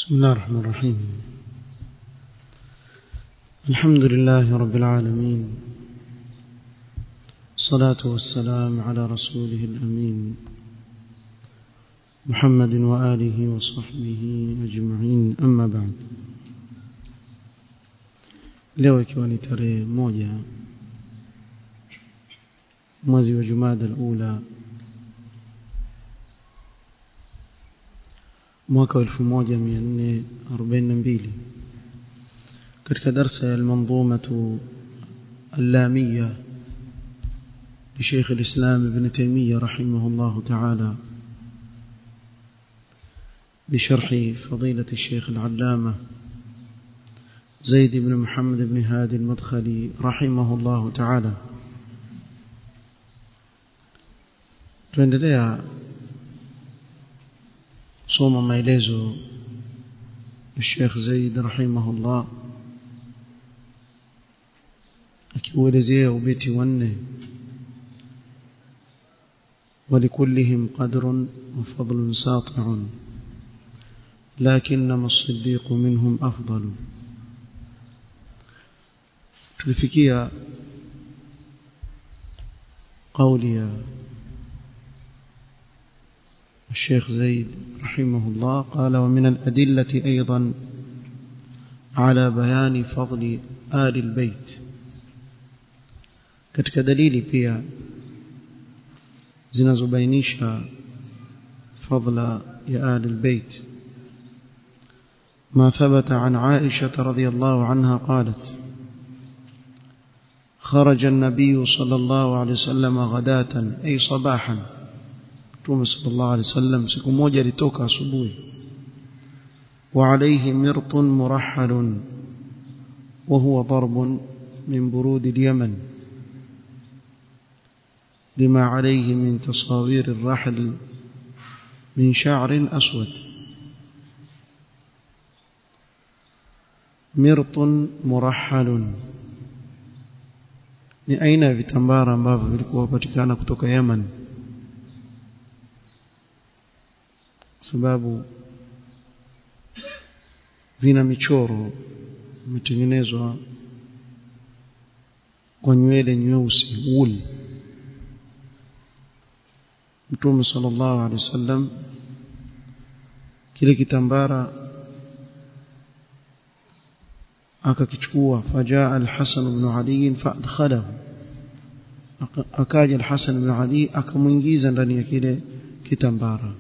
بسم الله الرحمن الرحيم الحمد لله رب العالمين الصلاة والسلام على رسوله الأمين محمد وآله وصحبه أجمعين أما بعد leo ikiwa ni tarehe moja mwezi wa jumada alula mwaka wa 1442 katika darsa ya almanzumatu اللامية لشيخ الإسلام ابن تيمية رحمه الله تعالى بشرح فضيلة الشيخ العلامة زيد بن محمد بن هادي المدخلي رحمه الله تعالى tuendelea kusoma maelezo ya Sheikh Zaid rahimahullah akiuelezea ubeti wanne ولكلهم قدر وفضل ساطع لكنما الصديق منهم أفضل tulifikia قولي يا الشيخ زيد رحمه الله قال ومن الأدلة أيضا على بيان فضل آل البيت katika dalili pia zinazobainisha fadla ya آل البيت ما ثبت عن عائشة رضي الله عنها قالت خرج النبي صلى الله عليه وسلم غداة أي صباحا Mtume sallallahu alaihi wasallam siku moja alitoka asubuhi وعليه مرط مرحل وهو ضرب من برود اليمن لما عليه من تصاوير الرحل من شعر أسود مرط مرحل ni aina ya vitambara ambavyo vilikuwa patikana kutoka Yemen sababu vina michoro imetengenezwa kwa nywele nyeusi wool Mtume sallallahu alaihi wasallam kile kitambara akakichukua fajaa al-Hasan ibn Ali fadkhalahu akaja al-Hasan ibn Ali akamuingiza ndani ya kile kitambara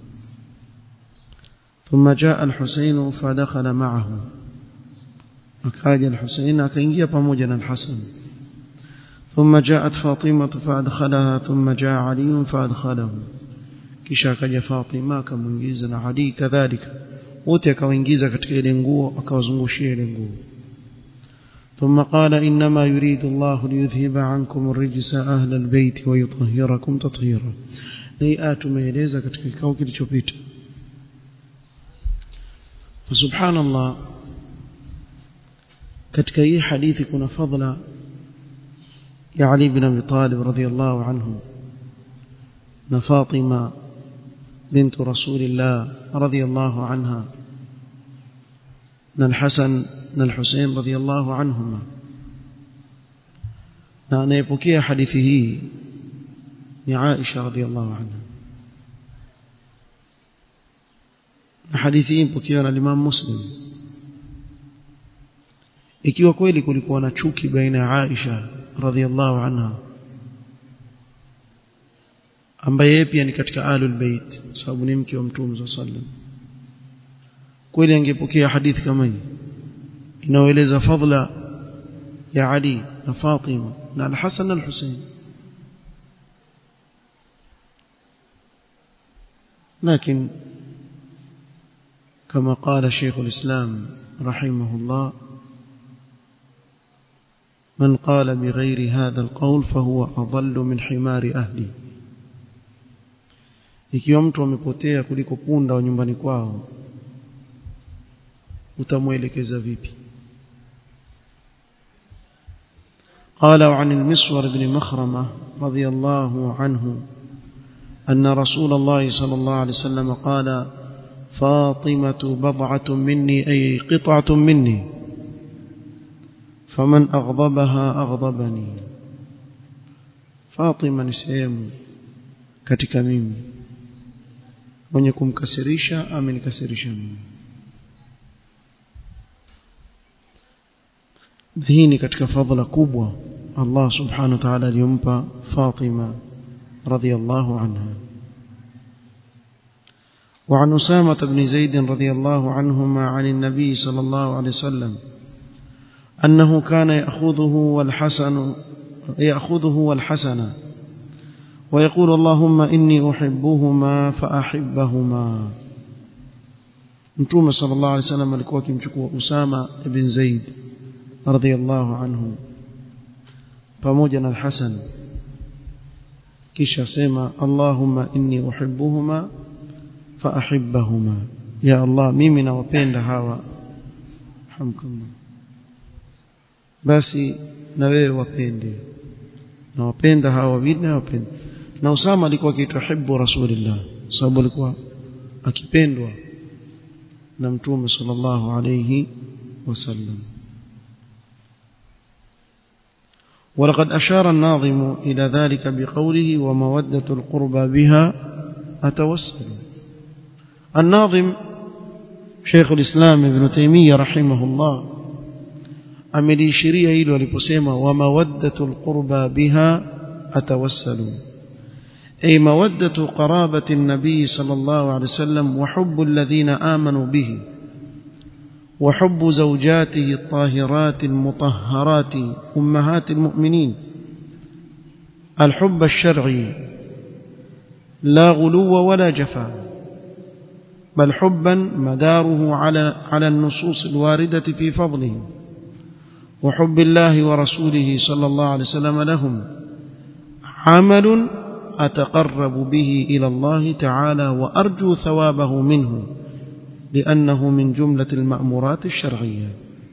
ثم جاء الحسين فدخل معه أكاد الحسين أكينجي بموجنا الحسن ثم جاءت فاطمة فأدخلها ثم جاء علي فأدخله kisha akaja Fatima akamuingiza na Ali kadhalika wote akawaingiza katika ile nguo akawazungushia ile nguo ثم قال انما يريد الله ليذهب عنكم الرجس اهل البيت ويطهركم تطهيرا ni atumeeleza katika kikao kilichopita فسبحان الله katika hii hadithi kuna fadla ya Ali ibn Abi Talib radhiyallahu anhu na Fatima bint Rasulillah radhiyallahu anha na Al-Hasan na Al-Husayn radhiyallahu anhuma na anayepokea hadithi hii ni Aisha radhiyallahu anha na hadithi hii ipokewa na Imam Muslim ikiwa kweli kulikuwa na chuki baina ya Aisha radhiallahu anha ambaye yeye pia ni katika alul bait sababu ni mke wa Mtume sallam kweli angepokea hadithi kama hii inaoeleza fadla ya Ali na Fatima na Al-Hasan na Al-Husayn لكن كما قال شيخ الإسلام رحمه الله من قال بغير هذا القول فهو أضل من حمار أهلي ikiwa mtu amepotea kuliko punda wa nyumbani kwao utamwelekeza vipi قال عن المسور بن مخرمة رضي الله عنه أن رسول الله صلى الله عليه وسلم قال فاطمة بضعة مني أي قطعة مني فمن أغضبها أغضبني فاطمة نسيم katika mimi mwenye kumkasirisha amenikasirisha mimi hii ni katika fadhila kubwa Allah subhanahu wa ta'ala aliyompa Fatima radhiyallahu anha وعن أسامة بن زيد رضي الله عنهما عن النبي صلى الله عليه وسلم أنه كان يأخذه والحسن يأخذه والحسن ويقول اللهم إني أحبهما فأحبهما متوم صلى الله عليه وسلم alikuwa akimchukua Usama ibn Zaid radhiyallahu anhu pamoja na Al-Hasan kisha sema Allahumma inni uhibbuhuma faahibbahuma ya Allah mimi nawapenda hawa hamkumma basi na wewe wapende nawapenda hawa wawili na wapende na Usama alikuwa akituhibbu Rasulillah sababu alikuwa akipendwa na Mtume sallallahu alayhi wasallam ولقد أشار الناظم إلى ذلك بقوله ومودة القربى بها أتوسل الناظم شيخ الإسلام ابن تيمية رحمه الله amelishiria hilo aliposema wa mawaddatul qurba biha atawassalu ay mawaddatu qarabati an-nabi sallallahu alayhi wasallam wa hubbu alladhina amanu bihi wa hubbu zawjatihi at-tahirati al-mutahharati ummahati al-mu'minin الحب الشرعي لا غلو ولا جفاء بل حبا مداره على على النصوص الواردة في فضله وحب الله ورسوله صلى الله عليه وسلم لهم عمل أتقرب به إلى الله تعالى وأرجو ثوابه منه لأنه من جملة المأمورات الشرعية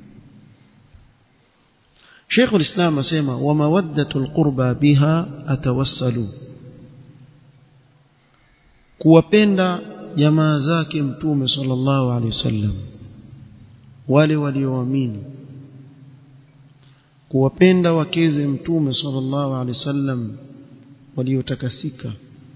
شيخ الإسلام سيما ومودة القربى بها أتوسل kuwapenda jamaa zake mtume sallallahu alaihi wasallam wale walioamini kuwapenda wakeze mtume sallallahu alaihi wasallam waliotakasika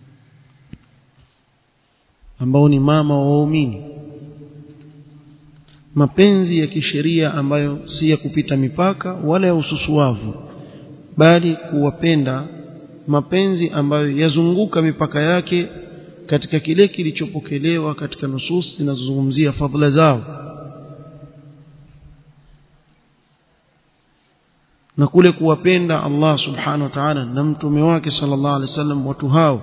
ambao ni mama wa waumini mapenzi ya kisheria ambayo si ya kupita mipaka wala ya ususuavu bali kuwapenda mapenzi ambayo yazunguka mipaka yake katika kile kilichopokelewa katika nusus zinazozungumzia fadhila zao na kule kuwapenda Allah subhanahu wa ta'ala na mtume wake sallallahu alaihi wasallam watu hao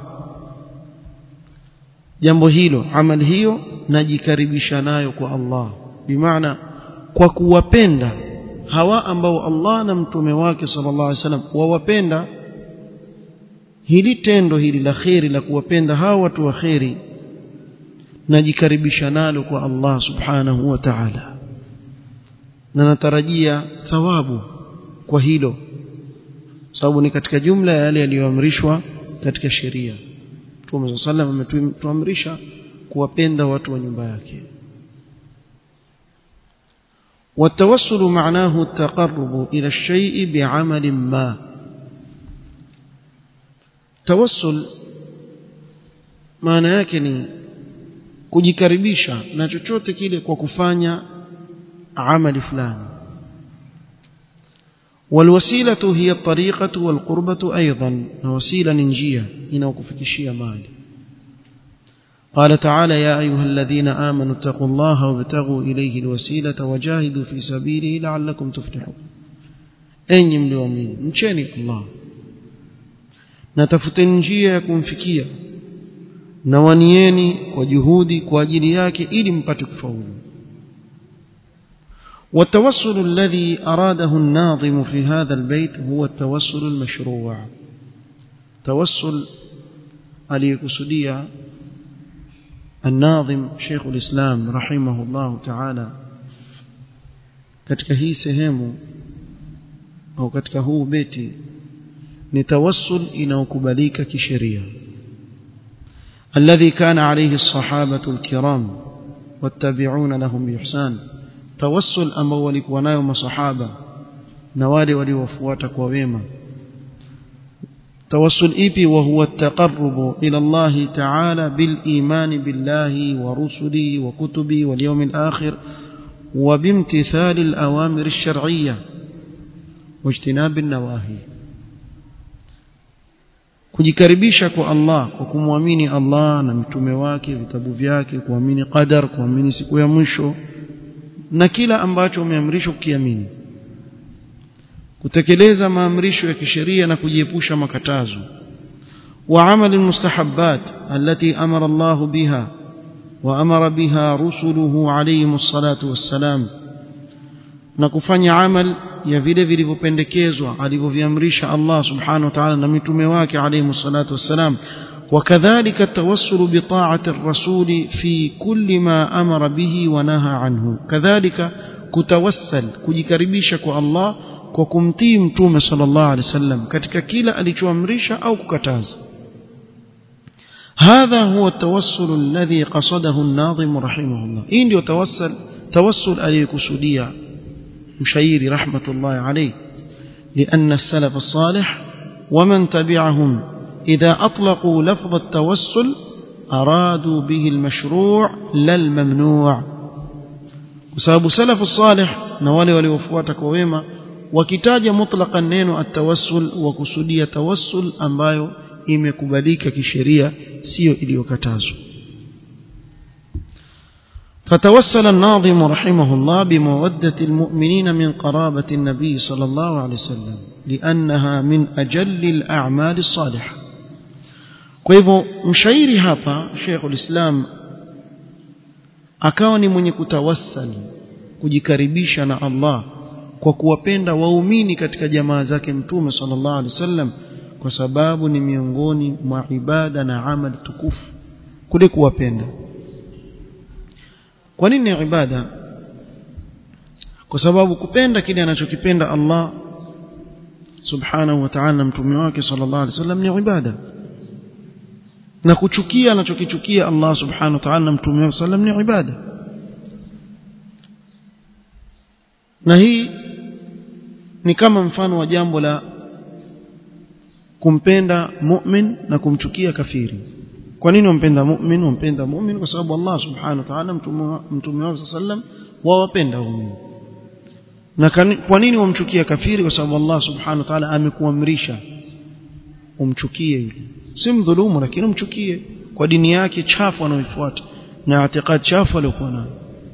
jambo hilo amali hiyo najikaribisha nayo kwa Allah bimaana kwa kuwapenda hawa ambao Allah na mtume wake sallallahu alaihi wasallam wawapenda hili tendo hili la kheri la kuwapenda hawa watu wa kheri najikaribisha nalo kwa Allah subhanahu wa ta'ala na natarajia thawabu kwa hilo sababu ni katika jumla ya yale yaliyoamrishwa katika sheria Mtume sallam ametuamrisha kuwapenda watu wa nyumba yake والتوسل معناه التقرب إلى الشيء بعمل ما توسل maana yake ni kujikaribisha na chochote kile kwa kufanya amali fulani والوسيله هي الطريقه والقربه ايضا وسيله نجيه inayokufikishia mali قال تعالى يا ايها الذين امنوا اتقوا الله وابتغوا اليه الوسيله وجاهدوا في سبيله لعلكم تفلحون enyi mlioamini mcheni Allah na tafuteni njia ya kumfikia na wanieni kwa juhudi kwa ajili yake ili mpate kufaulu والتوسل الذي أراده الناظم في هذا البيت هو التوسل المشروع توسل aliyekusudia الناظم شيخ الإسلام رحمه الله تعالى katika hii sehemu au katika huu beti ni tawassul inaokubalika kisheria الذي كان عليه الصحابة الكرام wattabi'una lahum biihsan tawassul ambao walikuwa nayo masahaba na wale waliowafuata kwa wema توسل إيبي وهو التقرب إلى الله تعالى بالإيمان بالله ورسله وكتبه واليوم الآخر وبامتثال الأوامر الشرعية واجتناب النواهي kujikaribisha kwa Allah kwa kumwamini Allah na mtume wake vitabu vyake kuamini qadar kuamini siku ya mwisho na kila ambacho umeamrishwa kukiamini kutekeleza maamrisho ya kisheria na kujiepusha makatazo wa amali mustahabbat allati amara Allah biha wa amara biha rusuluhu alayhi salatu wassalam na kufanya amal ya vile vilivyopendekezwa alivyoviamrisha Allah subhanahu wa ta'ala na mitume wake alayhi salatu wassalam وكذلك التوسل بطاعة الرسول في كل ما أمر به ونهى عنه كذلك كتوسل كجكربيشك الله وكمتي متوم صلى الله عليه وسلم katika kila alichoamrisha au kukataza هذا هو التوسل الذي قصده الناظم رحمه الله hii ndio tawassal tawassul aliyokusudia مشيري رحمة الله عليه لأن السلف الصالح ومن تبعهم إذا أطلقوا لفظ التوسل أرادوا به المشروع لا الممنوع وسبب سلف الصالح نوالي وليوفواتك وويما wakitaja mutlaqan neno atawassul wa kusudia tawassul ambayo imekubalika kisheria sio iliyokatazwa فتوسل الناظم رحمه الله بمودة المؤمنين من قرابة النبي صلى الله عليه وسلم لأنها من أجل الأعمال الصالحة kwa mshairi hapa Sheikhul Islam akawa ni mwenye kutawassali kujikaribisha na Allah kwa kuwapenda waumini katika jamaa zake mtume sallallahu alaihi wasallam kwa sababu ni miongoni mwa ibada na amali tukufu kule kuwapenda kwa nini ibada kwa sababu kupenda kile anachokipenda Allah subhanahu wa ta'ala mtume wake sallallahu alaihi wasallam ni ibada na kuchukia anachokichukia Allah subhanahu wa ta'ala mtume wake sallam ni ibada na hii ni kama mfano wa jambo la kumpenda mu'min na kumchukia kafiri kwa nini wampenda mu'min wampenda mu'min kwa sababu Allah subhanahu wa ta'ala mtume wake sallam wawapenda waumini na kwa nini wamchukia kafiri kwa sababu Allah subhanahu wa ta'ala amekuamrisha umchukie yule si mdhulumu lakini umchukie kwa dini yake chafu anayoifuata na itikad chafu aliyokuwa nayo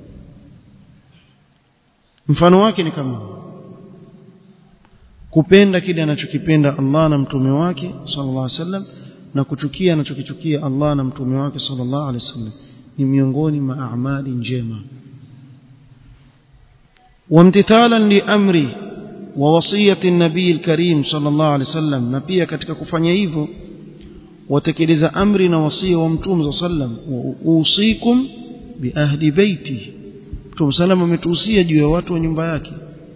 mfano wake ni kama kupenda kile anachokipenda Allah na mtume wake sallallahu alaihi wasallam na kuchukia anachokichukia Allah na mtume wake sallallahu alaihi wasallam ni miongoni mwa amali njema وامتثالا لامر ووصيه النبي الكريم صلى الله عليه وسلم na pia katika kufanya hivyo watekeleza amri na wasia wa mtume sallam usikum bi ahli baiti mtume sallam ametuhusia juu ya watu wa nyumba yake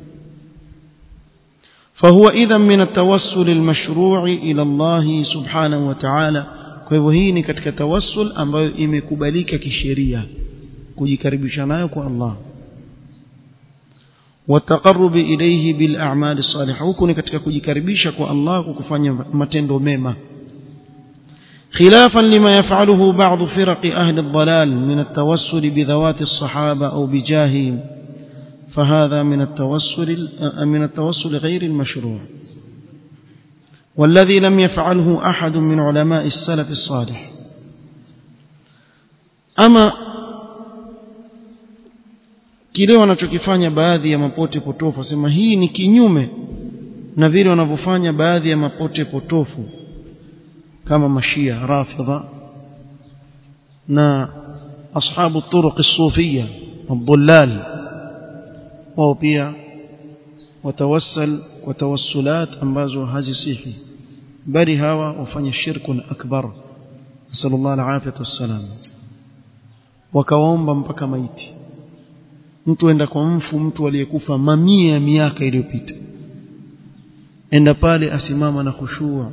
فهو اذا من التوسل المشروع الى الله سبحانه وتعالى kwa hivyo hii ni katika tawassul ambayo imekubalika kisheria kujikaribisha nayo kwa Allah والتقرب إليه بالأعمال الصالحة huko ni katika kujikaribisha kwa Allah kwa kufanya matendo mema خلافا لما يفعله بعض فرق أهل الضلال من التوسل بذوات الصحابة أو بجاههم فهذا من التوسل من التوسل غير المشروع والذي لم يفعله أحد من علماء السلف الصالح أما kile wanachokifanya baadhi ya mapote potofu sema hii ni kinyume na vile wanavyofanya baadhi ya mapote potofu kama mashia rafidha na ashabu turuq as-sufiyya ad-dhullal wao pia watawassal kwa tawassulat ambazo hazisihi bali hawa wafanya shirkun akbar sallallahu alaihi wasallam wakaomba mpaka maiti mtu enda kwa mfu mtu aliyekufa mamia ya miaka iliyopita enda pale asimama na khushua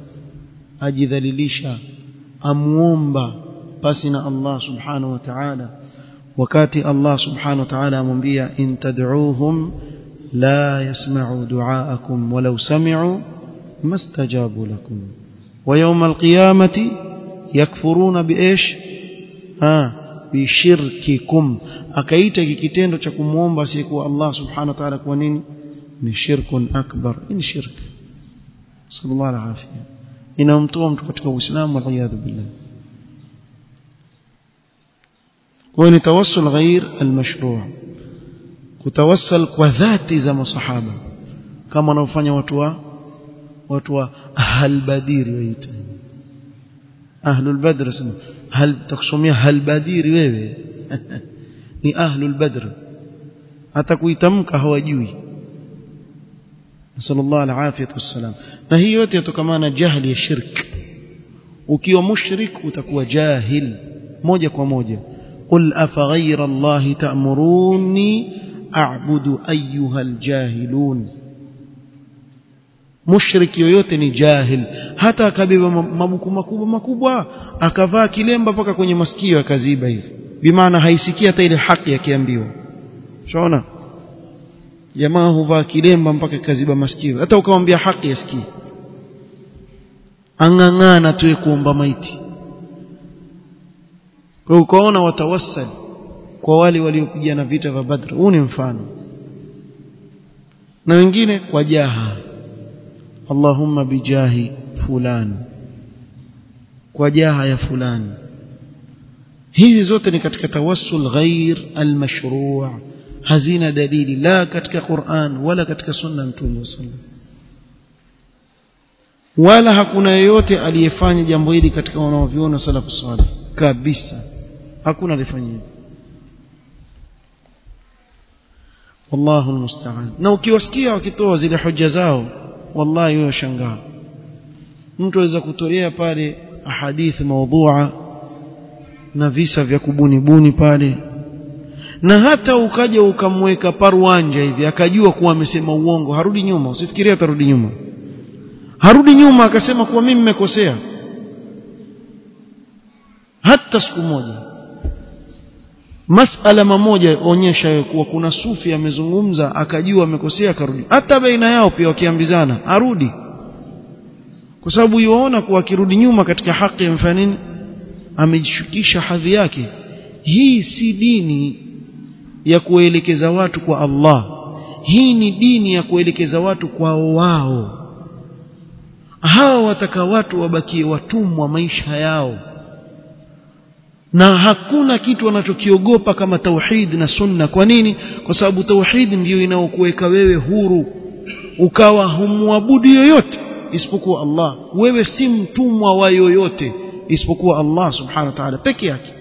ajidhalilisha amuomba pasi na Allah subhanahu wa ta'ala wakati Allah subhanahu wa ta'ala amwambia in tad'uuhum la yasma'u du'aakum walau sami'u mastajabu lakum wa yawm alqiyamati yakfuruna biish ah bishirkikum akaita hiki kitendo cha kumuomba asiyekuwa Allah subhanahu wa ta'ala kwa nini ni shirkun akbar ni shirk sallallahu alaihi wasallam inamtoa mtu katika uislamu waliyadhu billah kwa ni tawassul ghair almashru' kutawassal kwa dhati za masahaba kama wanaofanya watu wa watu wa ahl badiri waita ahlul badr sema hal takusomea hal badiri wewe ni ahlul badr hata kuitamka hawajui sallallahu alaihi wasallam na hii yote yatokana na jahili ya shirk ukiwa mushrik utakuwa jahil moja kwa moja qul afaghayra allahi ta'muruni a'budu ayyuha aljahilun mushrik yoyote ni jahil hata akabeba mabuku makubwa makubwa akavaa kilemba mpaka kwenye masikio akaziba hivi bimaana haisikia hata ile haki akiambiwa unaona jamaa huvaa kilemba mpaka kaziba masikio hata ukamwambia haki yasikii ang'ang'ana tu kuomba maiti kwa ukaona watawassal kwa wale waliopigana vita vya Badr huu ni mfano na wengine kwa jaha Allahumma bijahi fulani kwa jaha ya fulani hizi zote ni katika tawassul ghair almashru' hazina dalili la katika Qur'an wala katika sunna mtume sallallahu wala hakuna yeyote aliyefanya jambo hili katika wanaoviona salafu salih kabisa hakuna alifanya hivyo wallahu almusta'an na ukiwasikia wakitoa zile hoja zao wallahi wewe shangaa mtu aweza kutolea pale ahadithi maudhu'a na visa vya kubuni buni pale na hata ukaja ukamweka parwanja hivi akajua kuwa amesema uongo harudi nyuma usifikirie atarudi nyuma harudi nyuma akasema kuwa mimi nimekosea hata siku moja masala mamoja onyesha kuwa kuna sufi amezungumza akajua amekosea akarudi hata baina yao pia wakiambizana arudi kwa sababu yuona kuwa akirudi nyuma katika haki amefanya nini amejishukisha hadhi yake hii si dini ya kuelekeza watu kwa Allah hii ni dini ya kuelekeza watu kwao wao hawa wataka watu wabakie watumwa maisha yao na hakuna kitu wanachokiogopa kama tauhid na sunna kwa nini kwa sababu tauhid ndiyo inaokuweka wewe huru ukawa humwabudu yoyote isipokuwa Allah wewe si mtumwa wa yoyote isipokuwa Allah subhanahu wa ta'ala peke yake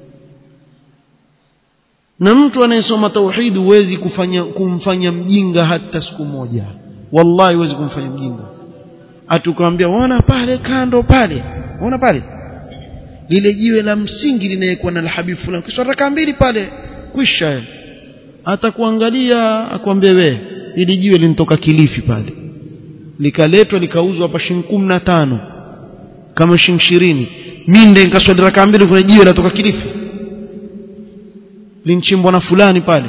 na mtu anayesoma tauhid huwezi kufanya kumfanya mjinga hata siku moja wallahi huwezi kumfanya mjinga atukwambia wana pale kando pale unaona pale lile jiwe la msingi linawekwa na alhabib fulani kisha raka mbili pale kwisha atakuangalia akwambie we ili jiwe linitoka kilifi pale likaletwa likauzwa hapa shilingi na tano kama shilingi ishirini minde nikaswali raka mbili kuna jiwe latoka kilifi linchimbwa na fulani pale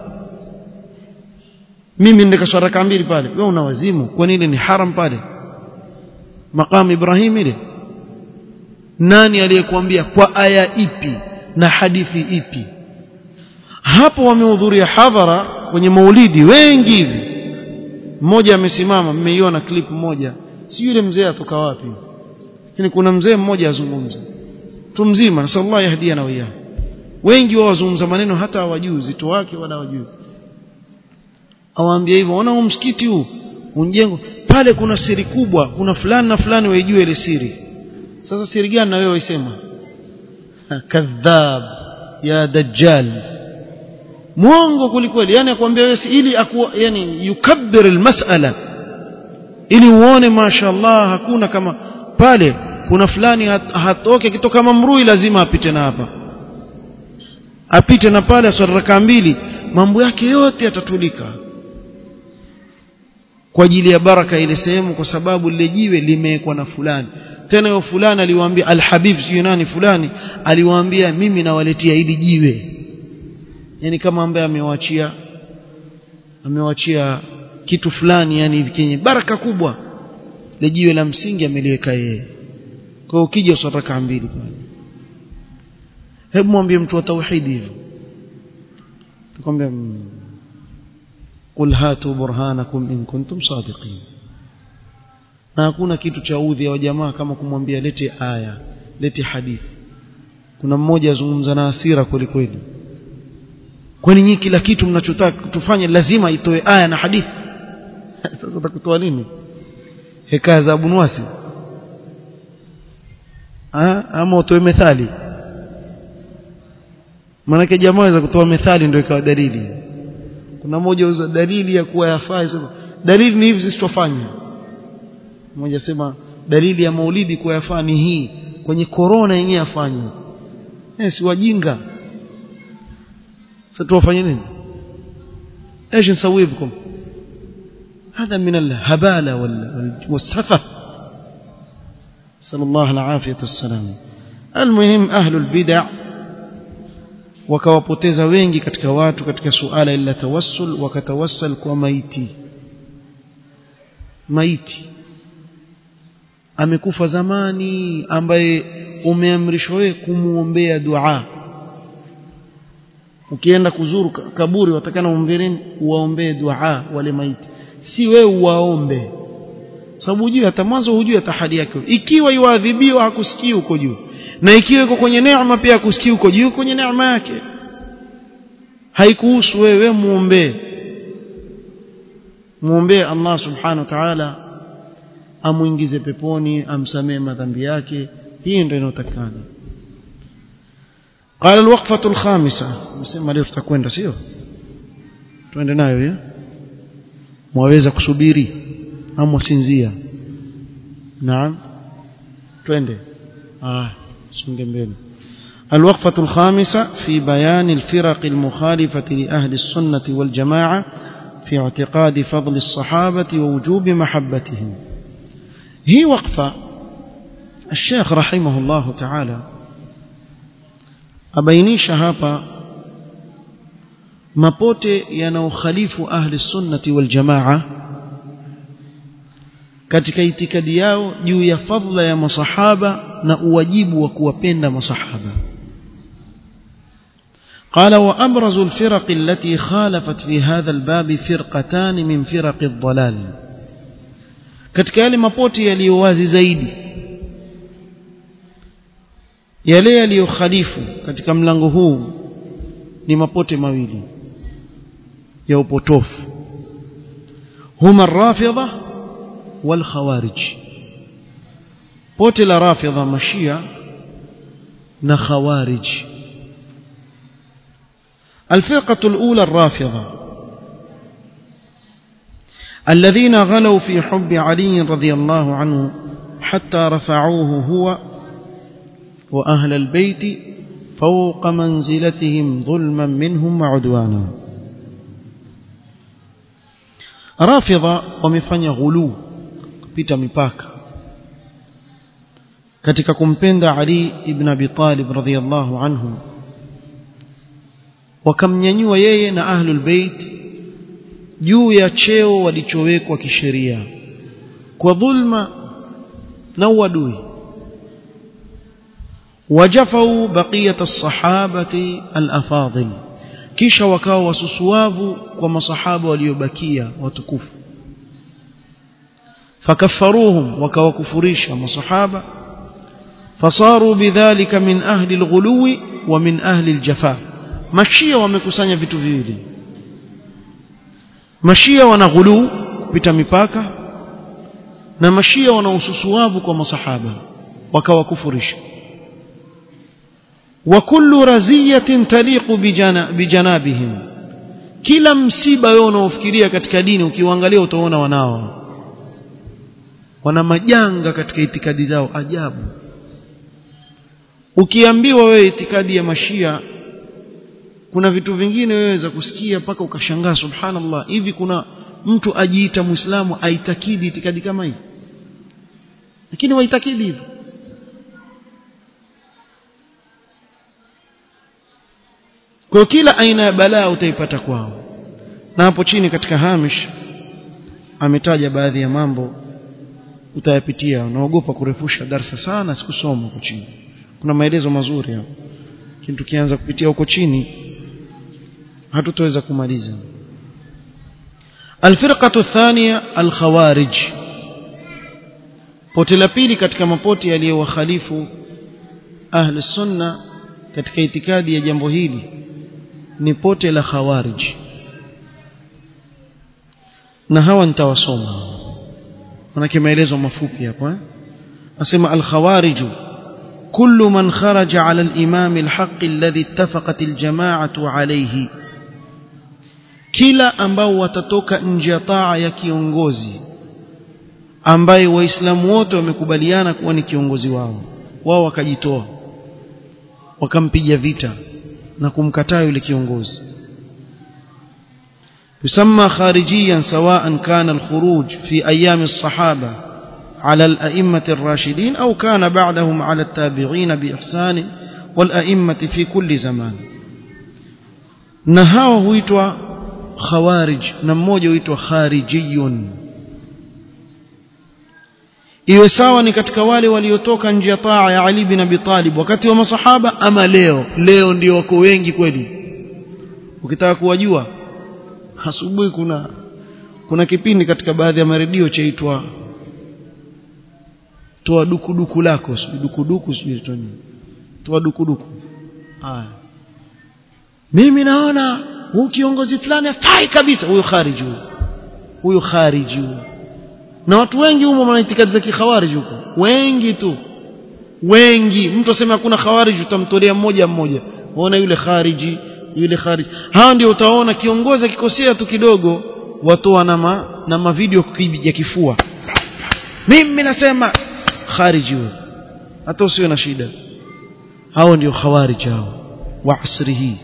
mimi nikaswali raka mbili pale wewe una wazimu kwani ile ni haram pale maqam ibrahim ile nani aliyekuambia kwa aya ipi na hadithi ipi hapo wamehudhuria hadhara kwenye maulidi wengi hivi mmoja amesimama mmeiona clip moja si yule mzee atoka wapi lakini kuna mzee mmoja azungumza mtu mzima nasallallahu yahdia na wiyah wengi wao wazungumza maneno hata hawajui uzito wake wala hawajui awaambia hivyo ona huu msikiti huu unjengo pale kuna siri kubwa kuna fulani na fulani waijue ile siri sasa siri gani na wewe waisema kadhab ya dajjal mwongo kulikweli yani akwambia wewe ili aku, yani yukabbir almas'ala ili uone mashaallah hakuna kama pale kuna fulani hat, hatoke kitoka mamrui lazima apite na hapa apite na pale swala raka mbili mambo yake yote yatatulika kwa ajili ya baraka ile sehemu kwa sababu lile jiwe limewekwa na fulani tena yule fulani aliwaambia alhabib sio nani fulani aliwaambia mimi nawaletea hili jiwe yani kama ambaye amewachia amewachia kitu fulani yani hivi kenye baraka kubwa le jiwe la msingi ameliweka yeye kwa hiyo ukija uswali rakaa mbili pale hebu mwambie mtu wa tauhidi hivyo tukwambia qul hatu burhanakum in kuntum sadiqin na hakuna kitu cha udhi wa jamaa kama kumwambia lete aya lete hadithi kuna mmoja azungumza na hasira kweli kweli kwani nyinyi kila kitu mnachotaka tufanye lazima itoe aya na hadithi sasa utakutoa nini hekaya za Abu Nuwasi ama utoe methali maanake jamaa aweza kutoa methali ndio ikawa dalili kuna mmoja uza dalili ya kuwa yafaa dalili ni hivi sisi tufanye mmoja sema dalili ya maulidi kuwa yafaa ni hii kwenye korona yenyewe afanywe eh si wajinga sasa tuwafanye nini ايش نسوي بكم هذا من الهباله والسفه صلى الله العافيه والسلام المهم اهل البدع wakawapoteza wengi katika watu katika suala ila tawassul wakatawassal kwa maiti maiti amekufa zamani ambaye umeamrishwa wewe kumuombea dua ukienda kuzuru kaburi watakana uombee nini uwaombee dua wale maiti si wewe uwaombe sababu hujui hata mwanzo hujui hata hali yake ikiwa yuadhibiwa hakusikii huko juu na ikiwa iko kwenye neema pia hakusikii huko juu kwenye neema yake haikuhusu wewe muombee muombee Allah subhanahu wa ta'ala amuingize peponi amsamee madhambi yake hii ndio inayotakana قال الوقفة الخامسة مسema leo tutakwenda sio twende nayo ya mwaweza kusubiri au mwasinzia naam twende ah songe mbele الوقفة الخامسة في بيان الفرق المخالفة لأهل السنة والجماعة في اعتقاد فضل الصحابة ووجوب محبتهم هي وقفة الشيخ رحمه الله تعالى abainisha hapa mapote yanaokhalifu ahli sunnati wal jamaa katika itikadi yao juu ya fadla ya masahaba na uwajibu wa kuwapenda masahaba قال وأبرز الفرق التي خالفت في هذا الباب فرقتان من فرق الضلال katika yale mapoti yaliyowazi zaidi yale yaliyokhalifu katika mlango huu ni mapote mawili ya upotofu huma rafidha wal khawarij pote la rafidha mashia na khawarij الفرقة الأولى الرافضة الذين غلوا في حب علي رضي الله عنه حتى رفعوه هو وأهل البيت فوق منزلتهم ظلما منهم وعدوانا رافضة ومفanya غلو kupita mipaka katika kumpenda Ali ibn Abi Talib radhiyallahu anhu wakamnyanyua yeye na ahlul bait juu ya cheo walichowekwa kisheria kwa dhulma na uadui wajafau baqiyat as-sahabati al-afadhil kisha wakawa wasusuavu kwa masahaba waliobakia watukufu fakaffaruhum wakawakufurisha masahaba fasaru bidhalika min ahli al-ghuluwi wa min ahli al-jafa mashia wamekusanya vitu viwili mashia wana ghulu kupita mipaka na mashia wana ususuavu kwa masahaba wakawakufurisha wa kullu raziyatin taliqu bijana, bijanabihim kila msiba wewe unaofikiria katika dini ukiuangalia utaona wanao wana majanga katika itikadi zao ajabu ukiambiwa wewe itikadi ya mashia kuna vitu vingine wewe za kusikia mpaka ukashangaa subhanallah hivi kuna mtu ajiita muislamu aitakidi itikadi kama hii lakini waitakidi hivyo kwa kila aina ya balaa utaipata kwao na hapo chini katika hamish ametaja baadhi ya mambo utayapitia unaogopa kurefusha darsa sana sikusoma huko chini kuna maelezo mazuri hapo lakini tukianza kupitia huko chini hatutaweza kumaliza الفرقة الثانية الخوارج pote la pili katika mapoti yaliyowakhalifu ahli sunna katika itikadi ya jambo hili ni pote la khawarij na hawa nitawasoma manake maelezo mafupi hapa eh? asema al-khawarij كل من خرج على الإمام الحق الذي اتفقت الجماعة عليه kila ambao watatoka nje ya taa ya kiongozi ambaye waislamu wote wamekubaliana kuwa ni kiongozi wao wao wakajitoa wakampiga vita na kumkataa yule kiongozi يسمى خارجيا سواء كان الخروج في أيام الصحابة على الأئمة الراشدين أو كان بعدهم على التابعين بإحسان والأئمة في كل زمان نهاو هويتوا خوارج نموجه هويتوا خارجي iwe sawa ni katika wale waliotoka nje ya taa ya Ali bin Abi Talib wakati wa masahaba ama leo leo ndio wako wengi kweli ukitaka kuwajua asubuhi kuna kuna kipindi katika baadhi ya maredio chaitwa toa dukuduku lako sijui dukuduku sijui toni toa dukuduku haya mimi naona huu kiongozi fulani afai kabisa huyo khariji huyo huyo khariji huyo na watu wengi humo wana itikadi za kikhawarij huko wengi tu wengi mtu asema hakuna khawarij utamtolea mmoja mmoja waona yule khariji yule khariji hao ndio utaona kiongozi akikosea tu kidogo watoa na ma, na mavideo ya kifua mimi nasema khariji huyo hata usiwe na shida hao ndio khawarij hao wa asri hii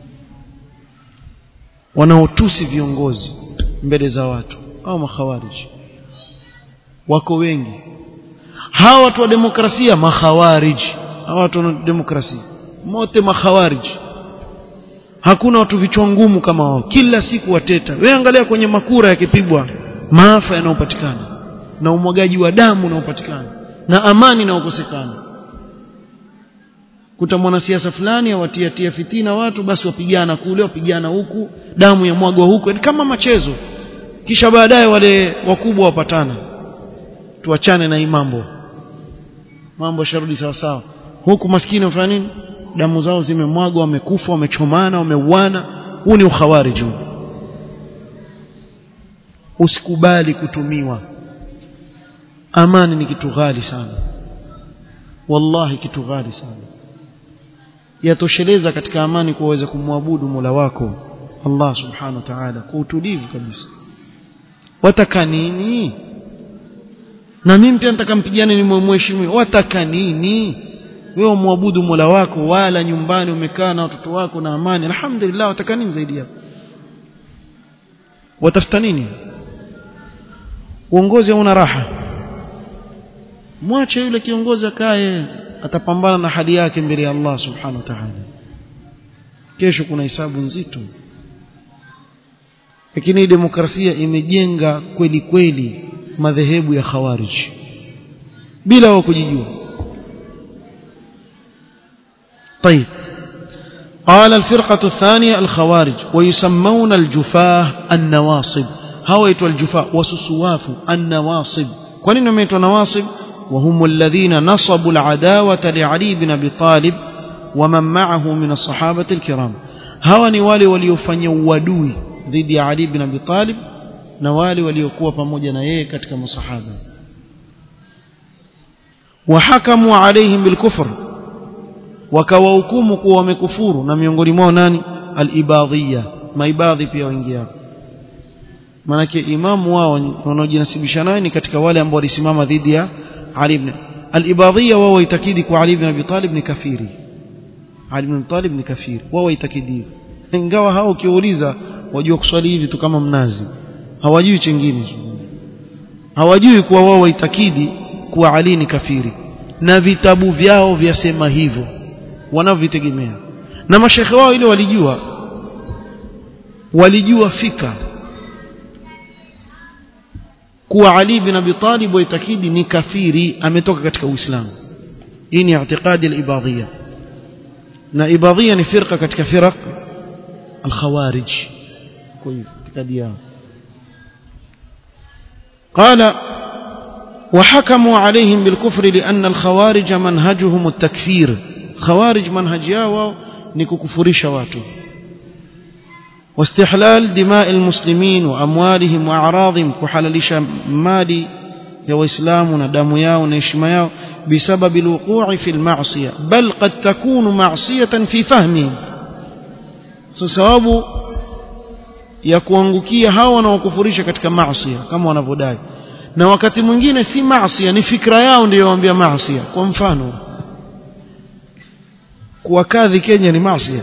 wanaotusi viongozi mbele za watu au makhawariji wako wengi hawa watu wa demokrasia makhawariji hawa watu wa demokrasia mote makhawariji hakuna watu vichwa ngumu kama wao kila siku wateta wewe angalia kwenye makura yakipigwa maafa yanayopatikana na umwagaji wa damu unaopatikana na amani inayokosekana kuta mwanasiasa fulani awatiatia fitina watu basi wapigana kule wapigana huku damu ya mwagwa huku kama machezo kisha baadaye wale wakubwa wapatana tuachane na hii mambo mambo sharudi sawa sawa huku maskini wafanya nini damu zao zimemwagwa wamekufa wamechomana wameuana huu ni ukhawarij usikubali kutumiwa amani ni kitu ghali sana wallahi kitu ghali sana yatosheleza katika amani kuweza kumwabudu Mola wako Allah subhanahu wa ta'ala kwa utulivu kabisa wataka nini na mimi pia nataka mpigane ni mheshimu wataka nini wewe muabudu Mola wako wala nyumbani umekaa na watoto wako na amani alhamdulillah wataka nini zaidi hapo watafuta nini uongozi hauna raha mwache yule kiongozi akae atapambana na hali yake mbele ya Allah subhanahu wa ta'ala kesho kuna hisabu nzito lakini demokrasia imejenga kweli kweli madhehebu ya khawarij bila wao kujijua طيب قال الفرقة الثانية الخوارج ويسمون الجفاه النواصب هويت الجفاه وسسواف النواصب كونين يميتوا نواصب وهم الذين نصبوا العداوة لعلي بن أبي طالب ومن معه من الصحابة الكرام هواني والي وليفني ودوي ضد علي بن أبي طالب na wale waliokuwa pamoja na yeye katika masahaba wahakamu alaihim bilkufr wakawahukumu kuwa wamekufuru na miongoni mwao nani alibadhiya maibadhi pia waingia manake imamu wao wanaojinasibisha naye ni katika wale ambao walisimama dhidi ya Ali ibn alibadhiya wao waitakidi kwa Ali ibn Abi Talib ni kafiri Ali ibn Abi Talib ni kafiri wao waitakidi ingawa hao ukiuliza wajua kuswali hivi tu kama mnazi hawajui chengine hawajui kuwa wao waitakidi kuwa Ali ni kafiri na vitabu vyao vyasema hivyo wanavyitegemea na mashekhe wao ile walijua walijua fika kuwa Ali bin Abi Talib waitakidi ni kafiri ametoka katika Uislamu hii ni i'tiqadi al-ibadiyya na ibadiyya ni firqa katika firaq al-khawarij kwa hivyo itikadi yao قال وحكموا عليهم بالكفر لأن الخوارج منهجهم التكفير خوارج منهج yao ni kukufurisha watu واستحلال دماء المسلمين وأموالهم وأعراضهم كحللش مالي يا وإسلام ندم ياو نشم ياو بسبب الوقوع في المعصية بل قد تكون معصية في فهمهم سبب ya kuangukia hawa wanaokufurisha katika maasi kama wanavyodai na wakati mwingine si maasi ni fikra yao ndiyo waambia maasi kwa mfano kuwa kadhi Kenya ni maasi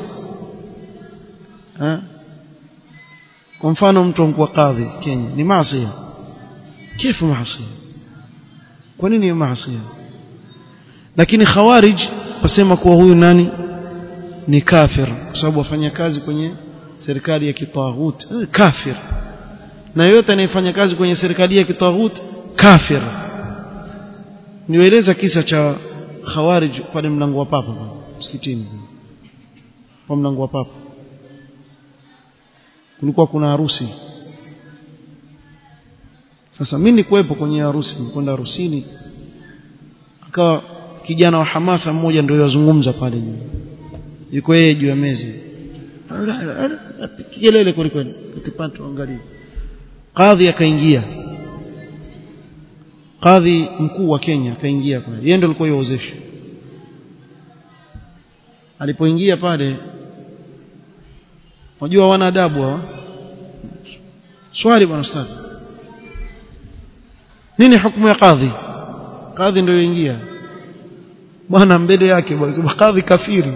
kwa mfano mtu anakuwa kadhi Kenya ni maasi kifu maasi kwa nini maasi lakini khawarij wasema kuwa huyu nani ni kafir kwa sababu wafanya kazi kwenye serikali ya kitaghut kafir na yote anayefanya kazi kwenye serikali ya kitaghut kafir nieleza kisa cha khawarij pale mlango wa papa msikitini kwa mlango wa papa kulikuwa kuna harusi sasa mimi nikuwepo kwenye harusi nikwenda harusini akawa kijana wa hamasa mmoja ndio yazungumza pale juu yuko yeye juu ya meza kelele kwelikweli utipata angalia kadhi akaingia kadhi mkuu wa Kenya akaingia pale yeye ndio alikuwa yozesha alipoingia pale unajua wana adabu hawa swali bwana ustadhi nini hukumu ya kadhi kadhi ndio ingia bwana mbele yake bwana kadhi kafiri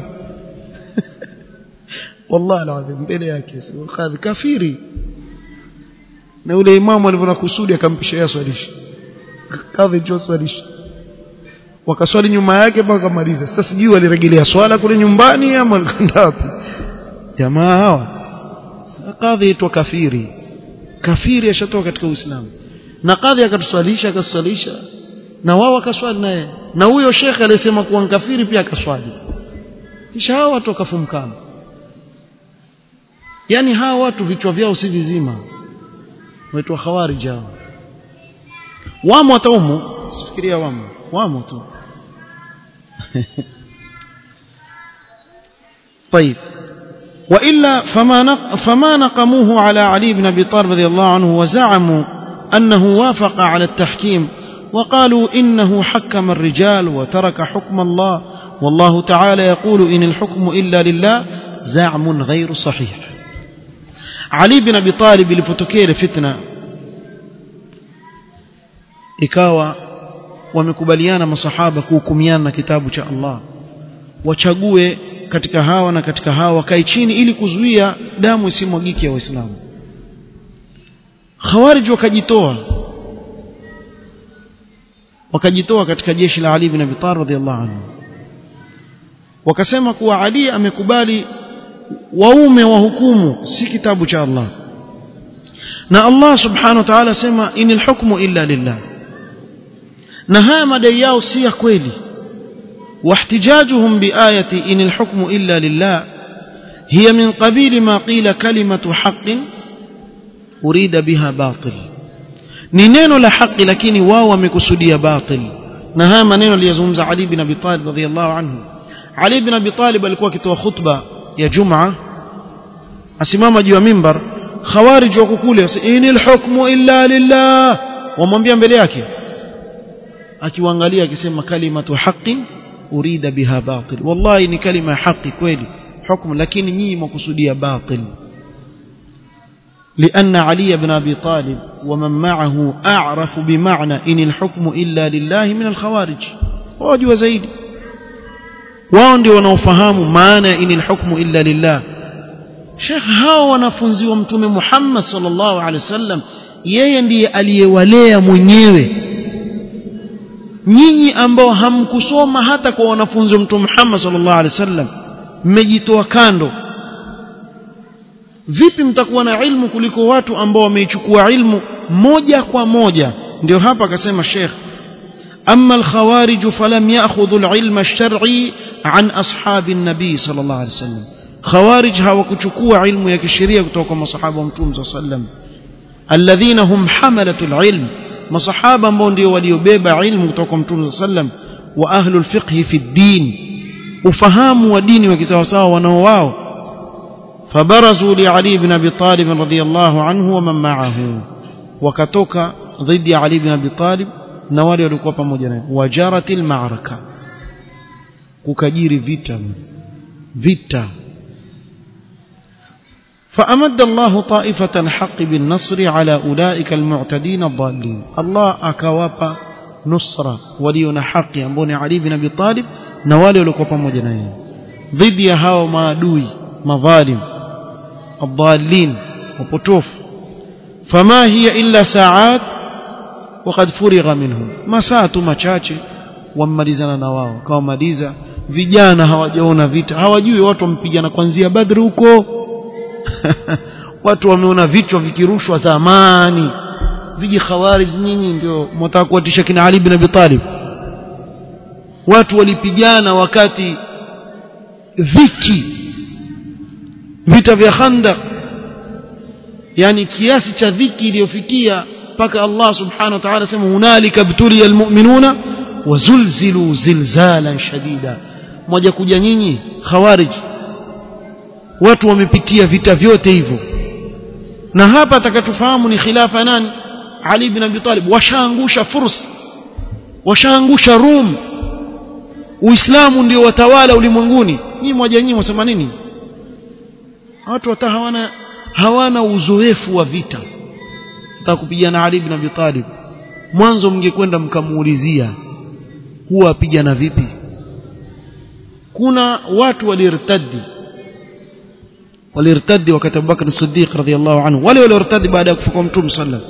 wallahi alazim mbele yake kadhi kafiri na yule imamu alivyoona kusudi akampisha yeye swalisha kadhi njoo swalisha wakaswali nyuma yake mpaka kamaliza sasa sijui walirejelea swala kule nyumbani ama walikwenda wapi jamaa hawa kadhi itwa kafiri kafiri ashatoka katika uislamu na kadhi akatuswalisha akatuswalisha na wao wakaswali naye na huyo shekhe aliyesema kuwa kafiri pia akaswali kisha hao watu wakafumkana yani hawa watu vichwa vyao si vizima waitwa khawarij hao wamo wataumu sifikiria wamo wamo tu طيب وإلا فما نق فما نقموه على علي بن أبي طالب رضي الله عنه وزعموا أنه وافق على التحكيم وقالوا إنه حكم الرجال وترك حكم الله والله تعالى يقول إن الحكم إلا لله زعم غير صحيح علي بن أبي طالب لفتكير فتنة ikawa wamekubaliana masahaba kuhukumiana na kitabu cha Allah wachague katika hawa na katika hawa wakae chini ili kuzuia damu isimwagike ya waislamu khawarij wakajitoa wakajitoa katika jeshi la Ali ibn Abi Talib radhiallahu anhu wakasema kuwa Ali amekubali waume wa hukumu si kitabu cha Allah na Allah subhanahu wa ta'ala sema inil hukmu illa lillah na haya madai yao si ya kweli واحتجاجهم بآية إن الحكم إلا لله هي من قبيل ما قيل كلمة حق أريد بها باطل نينو لحق لكن واو مكسودية باطل نها منين ليزومز علي بن أبي طالب رضي الله عنه علي بن أبي طالب alikuwa akitoa khutba ya Jumaa asimama juu ya mimbar khawarij wako kule inil hukmu illa lillah wamwambia mbele yake akiwaangalia akisema kalimatu haqqin urida biha batil wallahi ni kalima haki kweli hukumu lakini nyinyi mkusudia batil لأن علي بن أبي طالب ومن معه أعرف بمعنى إن الحكم إلا لله من الخوارج واجوا زيد واندي ونوفهام معنى إن الحكم إلا لله شيخ هاو wanafunzi wa mtume Muhammad sallallahu alaihi wasallam yeye ndiye aliyewalea mwenyewe nyinyi ambao hamkusoma hata kwa wanafunzi wa mtume Muhammad sallallahu alaihi wasallam mmejitoa kando vipi mtakuwa na ilmu kuliko watu ambao wameichukua ilmu moja kwa moja ndio hapa akasema Sheikh أما الخوارج فلم يأخذوا العلم الشرعي عن أصحاب النبي صلى الله عليه وسلم خوارج هاوكتشكوا علم يكشرية كتوكم صحابة ومتوم صلى الله عليه وسلم الذين هم حملة العلم ما صحابة موندي وليبيب علم كتوكم متوم صلى الله عليه وسلم وأهل الفقه في الدين وفهام ودين وكسوسا ونواو فبرزوا لعلي بن أبي طالب رضي الله عنه ومن معه وكتوك ضد علي بن أبي طالب na wale walikuwa pamoja naye wajaratil ma'raka kukajiri vita vita فأمد الله طائفة الحق بالنصر على أولئك المعتدين الضالين الله أكواب نصرة ولينا حق أمبوني علي بن أبي طالب نوالي ولكوبا مجنين ضد هاو مادوي مظالم الضالين وبطوف فما هي إلا ساعات وقد فرغ منهم masaa tu machache wammalizana na wao kawamaliza vijana hawajaona vita hawajui watu wampigana kuanzia badri huko watu wameona vichwa vikirushwa zamani viji khawarij nyinyi ndio mtaka kuwatisha kina Ali bin Abi Talib watu walipigana wakati dhiki vita vya Khandaq yani kiasi cha dhiki iliyofikia mpaka Allah subhanahu wa ta'ala sema hunalika btuliya almu'minuna wazulzilu zilzalan shadida moja kuja nyinyi khawarij watu wamepitia vita vyote hivyo na hapa atakatufahamu ni khilafa nani Ali ibn Abi Talib washaangusha furs washaangusha Rum Uislamu ndio watawala ulimwenguni nyinyi moja nyinyi msema nini watu hata hawana hawana uzoefu wa vita kupigana Ali ibn Abi Talib mwanzo mngekwenda mkamuulizia huwa apigana vipi kuna watu walirtadi walirtadi wakati Abu Bakr as-Siddiq radhiyallahu anhu wale walirtadi baada ya kufa kwa Mtume sallam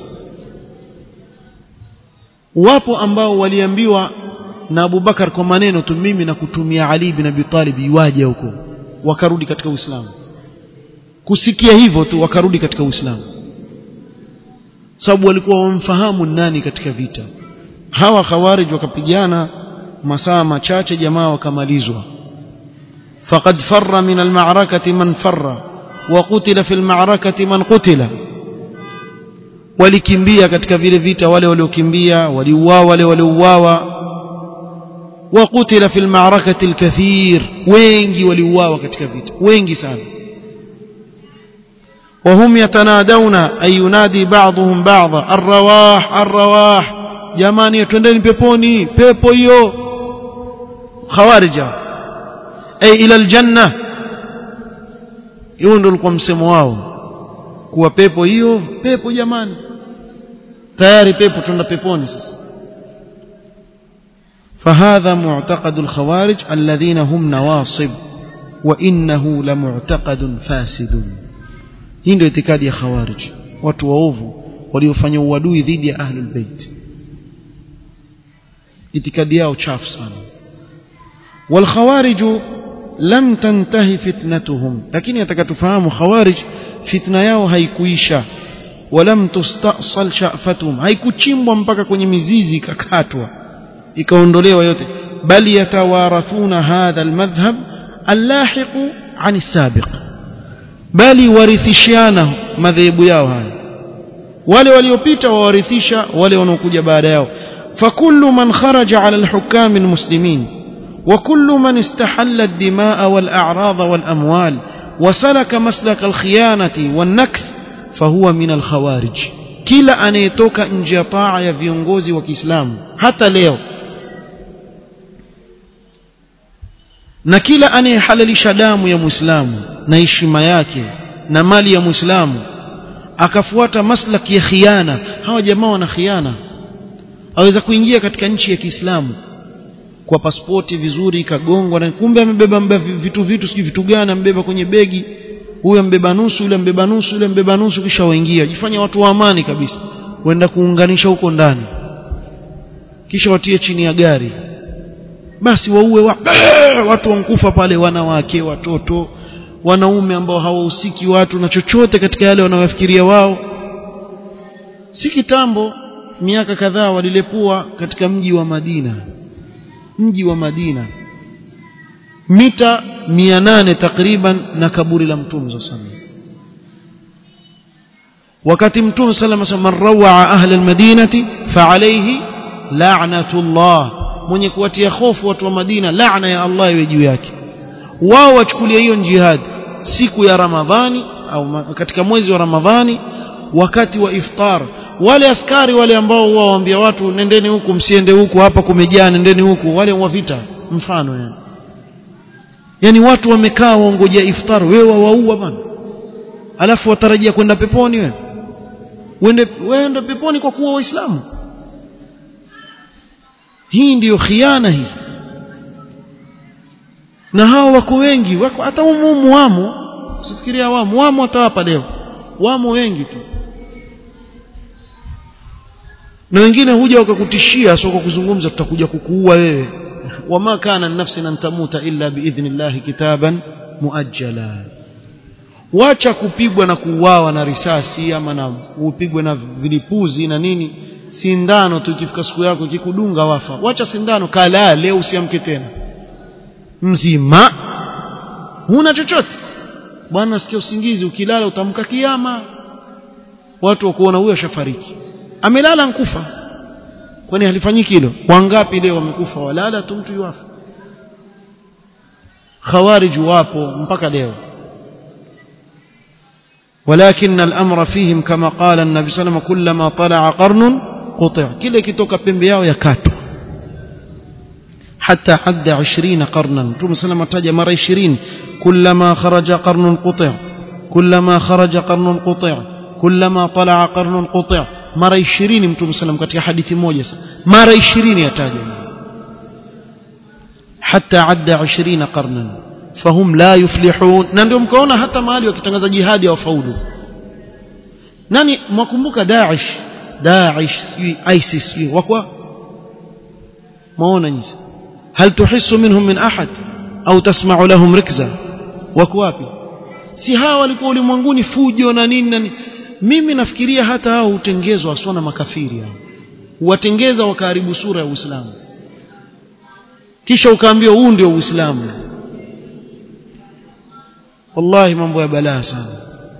wapo ambao waliambiwa na Abu Bakar kwa maneno tu mimi na kutumia Ali ibn Abi Talib iwaje huko wakarudi katika Uislamu kusikia hivyo tu wakarudi katika Uislamu sababu walikuwa wamfahamu nani katika vita hawa khawarij wakapigana masaa machache jamaa wakamalizwa faqad farra min almarakati man farra wa qutila fi almarakati man qutila walikimbia katika vile vita wale waliokimbia waliuawa wale waliouawa wa qutila fi almarakati alkathir wengi waliuawa katika vita wengi sana وهم يتنادون أي ينادي بعضهم بعضا الرواح الرواح jamani twendeni peponi pepo hiyo khawarija ay ila aljanna hiyo ndio ulikuwa msemo wao kuwa pepo hiyo pepo jamani tayari pepo twenda peponi sasa فهذا معتقد الخوارج الذين هم نواصب وإنه لمعتقد فاسد hii ndio itikadi ya khawarij watu waovu waliofanya uadui dhidi ya ahlul bait itikadi yao chafu sana wal khawarij lam tantahi fitnatuhum lakini atakatufahamu khawarij fitna yao haikuisha walam tustasal sha'fatuhum haikuchimbwa mpaka kwenye mizizi ikakatwa ikaondolewa yote bali yatawarathuna hadha almadhhab allahiqu an as-sabiq bali warithishiana madhehebu yao haya wale waliopita wawarithisha wale wanaokuja baada yao فكل من خرج على الحكام المسلمين وكل من استحل الدماء والأعراض والأموال وسلك مسلك الخيانة والنكث فهو من الخوارج kila anayetoka nje ya taa ya viongozi wa Kiislamu hata leo na kila anayehalalisha damu ya Muislamu na heshima yake na mali ya Muislamu akafuata maslaki ya khiana hawa jamaa wana khiana aweza kuingia katika nchi ya Kiislamu kwa pasipoti vizuri ikagongwa na kumbe amebeba vitu vitu sijui vitu gani ambeba kwenye begi huyo ambeba nusu yule ambeba nusu yule ambeba nusu kisha waingia jifanya watu wa amani kabisa kwenda kuunganisha huko ndani kisha watie chini ya gari basi waue wa, watu wankufa pale wanawake watoto wanaume ambao hawahusiki watu na chochote katika yale wanayofikiria wao si kitambo miaka kadhaa walilepua katika mji wa Madina mji wa Madina mita 800 takriban na kaburi la mtume sallallahu wakati mtume sallallahu alayhi wasallam rawa ahli almadinati fa alayhi la'natullah mwenye kuwatia hofu watu wa Madina laana ya Allah iwe juu yake wao wachukulia hiyo jihad siku ya Ramadhani au katika mwezi wa Ramadhani wakati wa iftar wale askari wale ambao wao waambia watu nendeni huku msiende huku hapa kumejaa nendeni huku wale wa vita mfano yani yani watu wamekaa waongojea iftar wewe waua bana alafu watarajia kwenda peponi wewe uende uende peponi kwa kuwa waislamu hii ndiyo khiana hii na hao wako wengi wako hata umumu wamo usifikiria wamo wamo hata hapa leo wamo wengi tu na wengine huja wakakutishia sio kwa kuzungumza tutakuja kukuua wewe wama kana nafsin an tamuta illa biidhnillah kitaban muajjala wacha kupigwa na kuuawa na risasi ama na upigwe na vilipuzi na nini sindano tu ikifika siku yako ikikudunga wafa wacha sindano kala leo usiamke tena mzima huna chochote bwana sikia usingizi ukilala utamka kiama watu wakuona huyo ashafariki amelala nkufa kwani halifanyiki hilo wangapi leo wamekufa walala tu mtu yuafa khawarij wapo mpaka leo ولكن الأمر فيهم كما قال النبي صلى الله عليه وسلم كلما طلع قرن قطع كلا كتوك بمبياو يكاتو حتى عد عشرين قرنا ثم سلم تجا مرة عشرين كلما خرج قرن قطع كلما خرج قرن قطع كلما طلع قرن قطع mara 20 mtume sallam katika hadithi moja mara 20 yataja hatta adda 20 qarnan fahum la yuflihun na ndio mkaona hata mahali wakitangaza jihadi hawafaulu nani mwakumbuka Daesh Daesh sijui ISIS sijui wakwa maona nyinyi hal tuhissu minhum min ahad au tasma'u lahum rikza wako wapi si hawa walikuwa ulimwenguni fujo na nini na nini mimi nafikiria hata hao hutengezwa aswa na makafiri hao watengeza wakaharibu sura ya Uislamu kisha ukaambiwa huu ndio Uislamu wallahi mambo ya balaa sana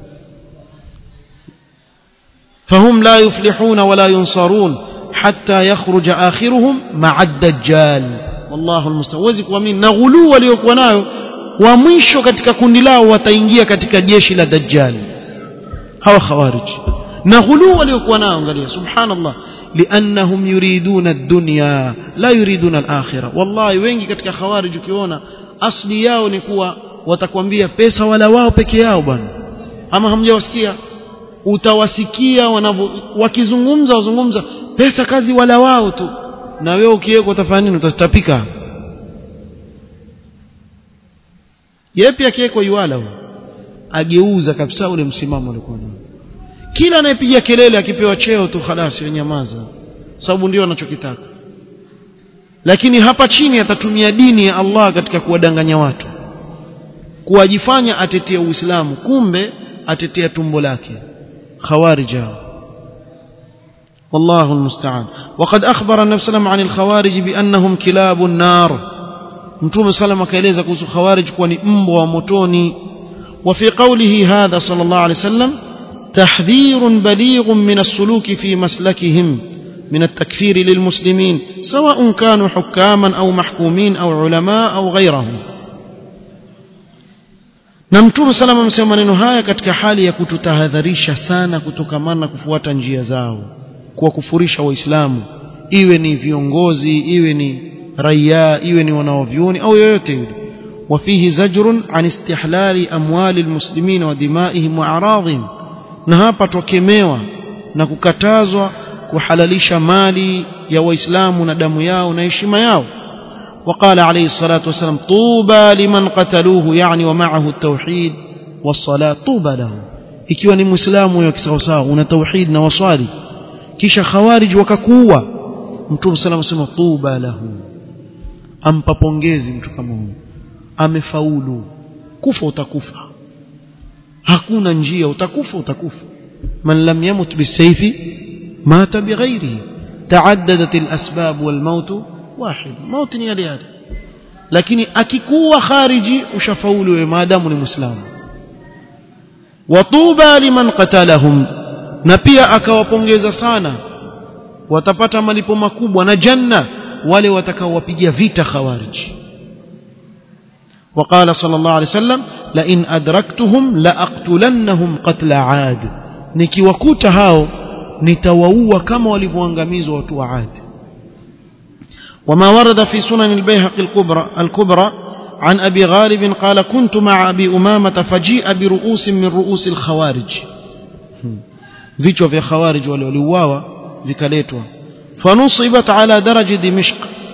فهم لا يفلحون ولا ينصرون حتى يخرج آخرهم مع الدجال والله المستعان وزي kuamini na ghulu waliokuwa nayo wa mwisho katika kundi lao wataingia katika jeshi la dajjal hawa khawarij na ghulu waliokuwa nao angalia subhanallah liannahum yuriduna ad-dunya la yuriduna al-akhirah wallahi wengi katika khawarij ukiona asli yao ni kuwa watakwambia pesa wala wao peke yao bwana ama hamjawasikia utawasikia wanavyo wakizungumza wazungumza pesa kazi wala wao tu na wewe ukiweko utafanya nini utatapika yepi akiwekwa yuala huyo ageuza kabisa ule msimamo alikuwa nao kila anayepiga kelele akipewa cheo tu khalasi wenyamaza sababu ndio anachokitaka lakini hapa chini atatumia dini ya Allah katika kuwadanganya watu kuwajifanya atetea Uislamu kumbe atetea tumbo lake خوارج والله المستعان وقد أخبر النبي صلى الله عليه وسلم عن الخوارج بأنهم كلاب النار متوم صلى الله عليه وسلم كوسو خوارج كوني مبوا وموتوني وفي قوله هذا صلى الله عليه وسلم تحذير بليغ من السلوك في مسلكهم من التكفير للمسلمين سواء كانوا حكاما أو محكومين أو علماء أو غيرهم na mtume salama amesema maneno haya katika hali ya kututahadharisha sana kutokamana na kufuata njia zao kuwakufurisha waislamu iwe ni viongozi iwe ni raia iwe ni wanaovyuoni au yoyote yule وفيه زجر عن استحلال أموال المسلمين ودمائهم وأعراضهم na hapa twakemewa na kukatazwa kuhalalisha mali ya waislamu na damu yao na heshima yao وقال عليه الصلاة والسلام طوبى لمن قتلوه يعني ومعه التوحيد والصلاة طوبى له ikiwa ni muislamu huyo kisawasawa una tauhid na waswali kisha khawarij wakakuua mtume sallam asema tuba lahu ampa pongezi mtu kama huyo amefaulu kufa utakufa hakuna njia utakufa utakufa man lam yamut bisayfi mata bighairihi taaddadat alasbab walmaut wahid maut ni yale yale lakini akikuwa khariji ushafaulu wewe maadamu ni muislamu watuba liman qatalahum na pia akawapongeza sana watapata malipo makubwa na janna wale watakaowapigia vita khawariji وقال صلى الله عليه وسلم لئن أدركتهم لأقتلنهم قتل عاد nikiwakuta hao nitawaua kama walivyoangamizwa watu wa Ad وما ورد في سنن البيهقي الكبرى الكبرى عن أبي غالب قال كنت مع أبي أمامة فجيء برؤوس من رؤوس الخوارج vichwa vya khawarij wale waliuawa vikaletwa fanusibat ala daraji dimishq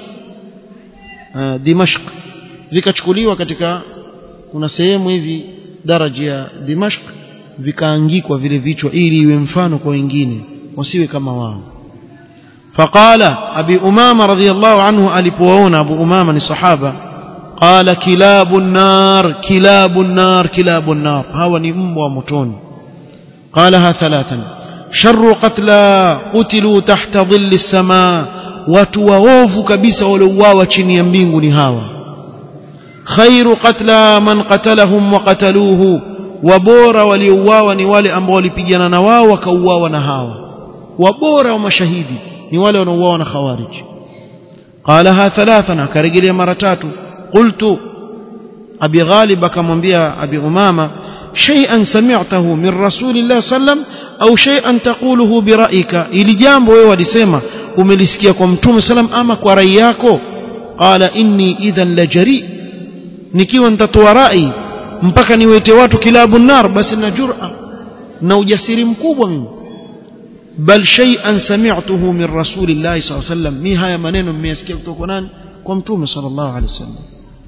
dimashq vikachukuliwa katika kuna sehemu hivi daraja ya dimashq vikaangikwa vile vichwa ili iwe mfano kwa wengine wasiwe kama wao faqala abi umama radhiyallahu anhu alipowaona abu umama ni sahaba qala kilabun nar kilabun nar kilabun nar hawa ni mbwa wa motoni قالها ثلاثا شر قتلى قتلوا تحت ظل السماء watu waovu kabisa waliouawa chini ya mbingu ni hawa khairu qatla man qatalahum wa qataluhu wabora waliouawa ni wale ambao walipigana na wao wakauawa na hawa wabora wa mashahidi ni wale wanaouawa na khawarij qalaha thalathan akarejelea mara tatu qultu abi ghalib akamwambia abi umama شيئا سمعته من رسول الله صلى الله عليه وسلم أو شيئا تقوله برأيك ili jambo wewe walisema umelisikia kwa mtume sallam ama kwa rai yako qala inni idhan lajari nikiwa nitatoa rai mpaka niwete watu kilabu nar basi na jur'a na ujasiri mkubwa mimi bal shay'an sami'tuhu min rasulillahi sallallahu alayhi wasallam mi haya maneno mmeyasikia kutoka kwa nani kwa mtume sallallahu alayhi wasallam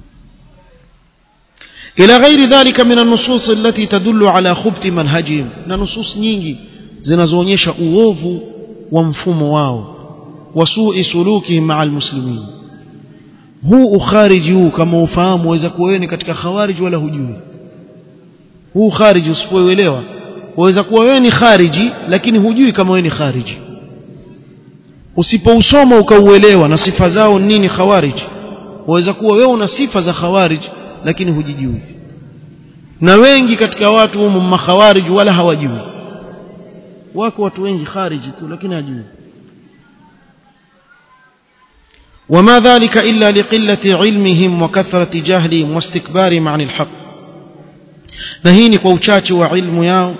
إلى غير ذلك من النصوص التي تدل على خبث منهجهم na nusus nyingi zinazoonyesha uovu wa mfumo wao wasui sulukihim maa almuslimin huu ukhariji huu kama ufahamu waweza kuwa wewe ni katika khawariji wala hujui huu khariji usipoelewa waweza kuwa wewe ni khariji lakini hujui kama wewe ni khariji usipousoma ukauelewa na sifa zao nini khawariji waweza kuwa wewe una sifa za khawariji lakini hujijui na wengi katika watu humu makhawarij wala hawajui wako watu wengi khariji tu lakini hajui وما ذلك إلا لقلة علمهم وكثرة جهلهم واستكبارهم عن الحق نهيني kwa uchache wa ilmu yao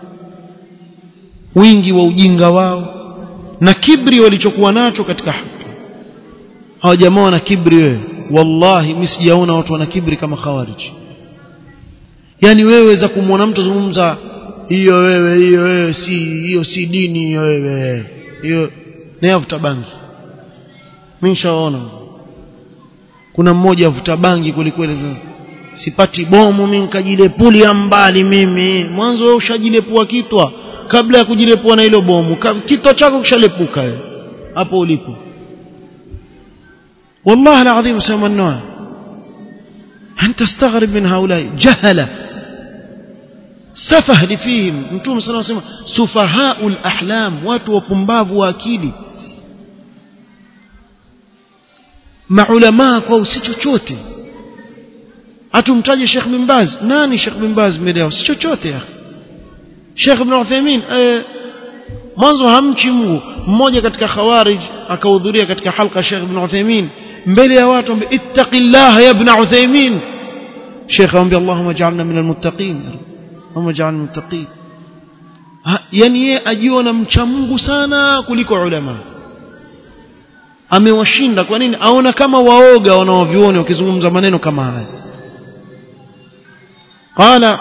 wingi wa ujinga wao na kibri walichokuwa nacho katika haki hawa jamaa wana kibri wewe wallahi mimi sijaona watu wana kibri kama khawarij yani wewe weza kumwona mtu zungumza hiyo wewe hiyo wewe si hiyo si dini hiyo wewe hiyo naye avuta bangi mimi nishaona kuna mmoja avuta bangi kwelikweli sipati bomu mimi nikajilepulia mbali mimi mwanzo wewe ushajilepua kitwa kabla ya kujilepua na hilo bomu kitwa chako kishalepuka hapo ulipo والله العظيم سوى النوع أن تستغرب من هؤلاء جهلة سفه لفيهم نتوم صلى الله عليه وسلم سفهاء الأحلام watu wapumbavu wa akili maulamaa kwao si chochote atumtaje Sheikh bin Baz nani Sheikh bin Baz mbele yao si chochote ya Sheikh Ibn Uthaymeen eh, mwanzo hamchi Mungu mmoja katika khawarij akahudhuria katika halqa Sheikh Ibn Uthaymeen mbele ya watu ambe ittaqillah ya Ibn Uthaymeen Sheikh amwambia Allahumma ja'alna minal muttaqin Allahumma ja'alna muttaqin yani yeye ajiona mcha Mungu sana kuliko ulama amewashinda kwa nini aona kama waoga wanaovioni wakizungumza maneno kama haya qala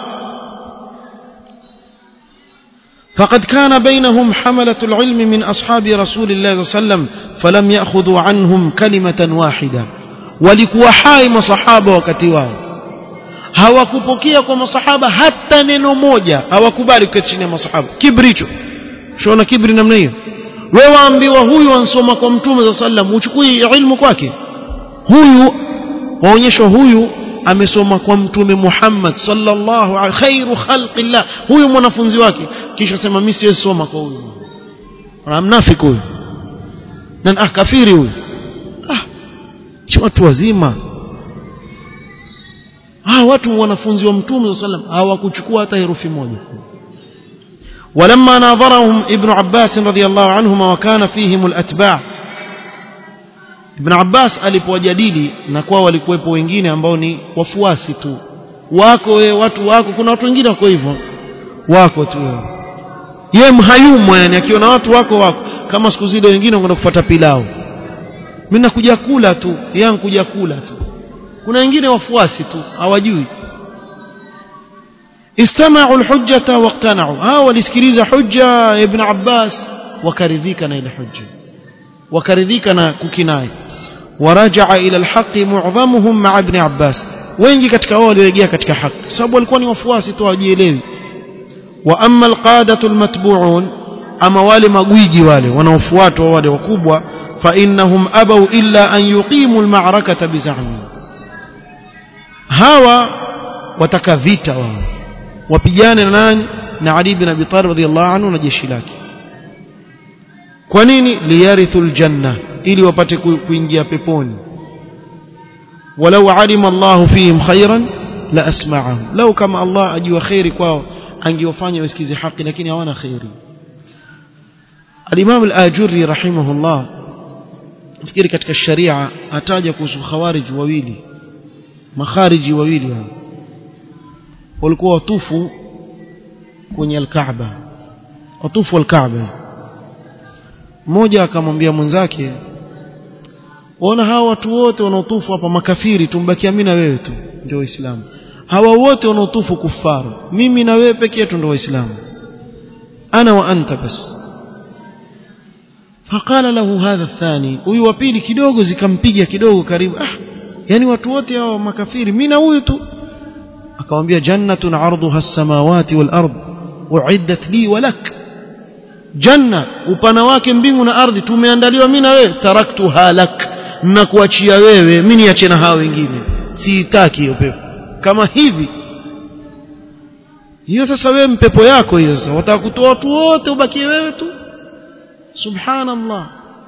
فقد كان بينهم حملة العلم من أصحاب رسول الله صلى الله عليه وسلم فلم يأخذوا عنهم كلمة واحدة walikuwa hai masahaba wakati wao hawakupokea kwa masahaba hata neno moja hawakubali kuketi chini ya masahaba kibricho shona kibri namna hiyo wewe waambiwa huyu ansoma kwa mtume za sallam uchukui ilmu kwake huyu waonyeshwa huyu amesoma kwa mtume Muhammad sallallahu alaihi khairu khalqillah huyu mwanafunzi wake kisha sema mimi siwezi soma kwa huyu mnafiki huyu na ah kafiri huyu ah si watu wazima ah watu wanafunzi wa mtume sallam hawakuchukua hata herufi moja ولما ناظرهم ابن عباس رضي الله عنهما وكان فيهم الأتباع ابن عباس alipowajadili na kwa walikuwepo wengine ambao ni wafuasi tu wako we, watu wako kuna watu wengine wako hivyo wako tu ye mhayumo yani akiona watu wako wako kama siku zile wengine wanakwenda kufuata pilau mimi nakuja kula tu yangu kuja kula tu kuna wengine wafuasi tu hawajui istama'u alhujjata waqtana'u hao walisikiliza hujja ibn Abbas wakaridhika na ile hujja wakaridhika na kukinai waraja'a ila alhaq mu'dhamuhum ma'a ibn Abbas wengi katika wao walirejea katika haki sababu walikuwa ni wafuasi tu hawajielewi wa amma alqadatu almatbu'un ama wale magwiji wale wanaofuatwa wale wakubwa fa innahum abaw illa an yuqimu alma'rakata bizahmi hawa wataka vita wao wapigane na nani na Ali bin Abi Talib radhiyallahu anhu na jeshi lake kwa nini liyarithul janna ili wapate kuingia peponi walau alima Allahu fihim khairan la asma'ahum lau kama Allah ajua khairi kwao angewafanya wasikize haki lakini hawana khairi al-Imam al-Ajurri rahimahullah fikiri katika sharia ataja kuhusu khawarij wawili makhariji wawili hao walikuwa watufu kwenye al-Kaaba watufu al-Kaaba mmoja akamwambia mwenzake waona hawa watu wote wanaotufu hapa makafiri tumbakia mimi na wewe tu ndio waislamu hawa wote wanaotufu kufaru mimi na wewe pekee yetu ndio waislamu ana wa anta bas فقال له هذا الثاني huyu wa pili kidogo zikampiga kidogo karibu ah yani watu wote hao makafiri mimi na huyu tu akamwambia jannatun arduha as-samawati wal ard uiddat li wa lak janna upana wake mbingu na ardhi tumeandaliwa mimi na wewe taraktu halak na kuachia wewe mimi niache na hao wengine siitaki hiyo pepo kama hivi hiyo sasa wewe mpepo yako hiyo sasa wataka kutoa watu wote ubakie wewe tu subhanallah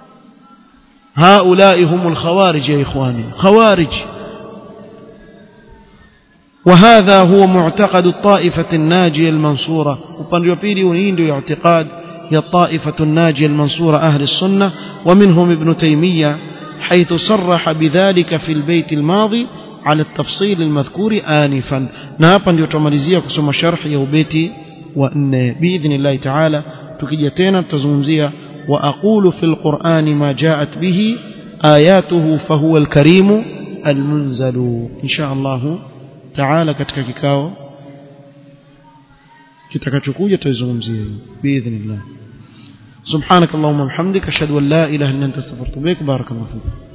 هؤلاء هم الخوارج يا إخواني خوارج وهذا هو معتقد الطائفة الناجية المنصورة وبان يبيلي ونيندو اعتقاد هي الطائفة الناجية المنصورة أهل السنة ومنهم ابن تيمية حيث صرح بذلك في البيت الماضي على التفصيل المذكور آنفا نابا ليتماليزيا كسوم شرح يوبيتي وأن بإذن الله تعالى تكجتين تزمزيا وأقول في القرآن ما جاءت به آياته فهو الكريم المنزل إن شاء الله تعالى katika kikao kitakachokuja tutazungumzia باذن الله سبحانك اللهم وبحمدك اشهد ان لا اله الا انت استغفرك وبارك الله فيك